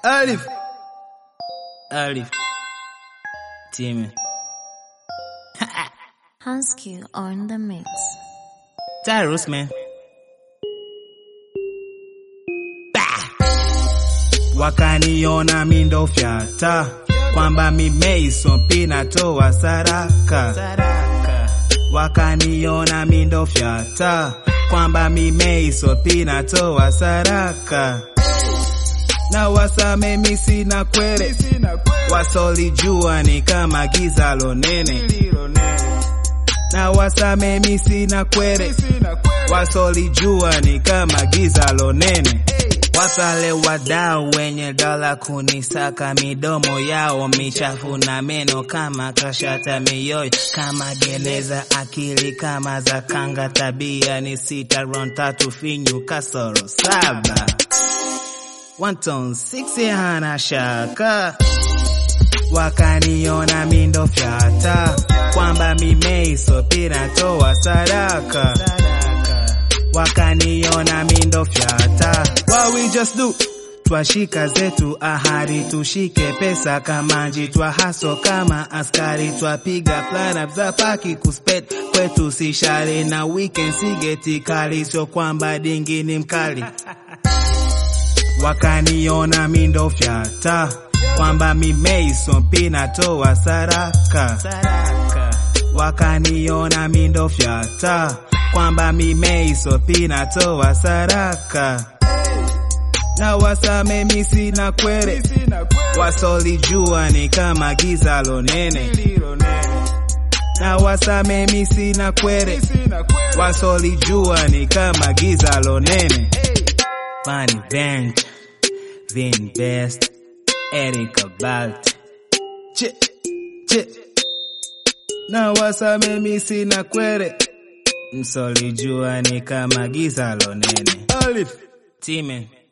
Alif. Alif. Timmy. Hansky on the mix. Tyrus, man. Bah! Wakaniona mindo fyata kwamba mimeiso pinatoa saraka. Wakaniona mindo fyata kwamba mimeiso pinatoa saraka. Na wasame misi na kwere wasolijua ni kama giza lonene na wasame misi na kwere wasolijua ni kama giza lonene wasale wadau wenye dola kunisaka midomo yao michafu na meno kama kashata mioyo kama gereza akili kama za kanga tabia ni sita ron tatu finyu kasoro saba One ton six hana shaka wakaniona mindo fyata kwamba mimeiso pinatoa sadaka wakaniona mindo fyata what we just do twashika zetu ahadi tushike pesa kamanji twahaso kama askari twapiga plan za paki kuspet kwetu sishari na weekend sigeti kali sio kwamba dingi ni mkali wakaniona mindo fyata kwamba mimeiso pinatoa saraka wakaniona mindo fyata kwamba mimeiso pinatoa saraka na wasame misi na kwere wasolijua ni kama giza lonene na wasame misi na kwere wasolijua ni kama giza lonene Funny Bench, Vin Best, Erika Balt. Che, che. Na wasame misi na kwere. Msolijua ni kama giza lonene. Alif. Time.